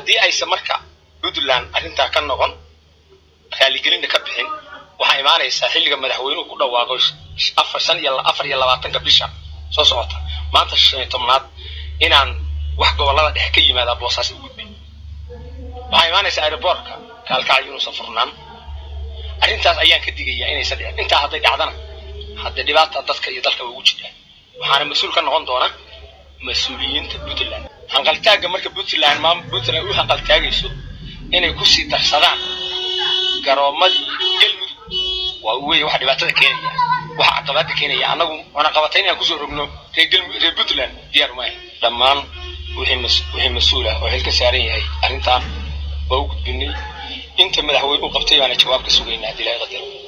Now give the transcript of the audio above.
haddii aysan marka puntland arrintaa ka noqon raaligelinna ka bixin waxaa imaanaysaa xilliga madaxweynuhu ku dhawaaqo afar shan iyo afar iyo labaatanka bisha soo socota maanta shan iyo tobnaad inaan wax gobollada dhexe ka yimaadaa boosaas u gudbin waxaa imaanaysaa aeroboortka kaalkacyo inuusan furnaan arrintaas ayaan ka digayaa inaysan dhicin intaa hadday dhacdana haddee dhibaata dadka iyo dalka ugu jiraan waxaana mas-uul ka noqon doona mas-uuliyiinta puntland hanqaltaagga marka puntland maam puntland u hanqaltaagayso inay kusii darsadaan garoomadii galmudug waa wey waxa dhibaatada keenaya waxa caqabada keenaya annagu cunaqabatay inaan kusoo rogno reer galmudug reer puntland diyaar maaha dhammaan wixii mas wixii mas-uul ah oo xil ka saaran yahay arrintan waa u gudbinay inta madaxweyne u qabtay baana jawaab ka sugaynaa haddii ilahay qadaro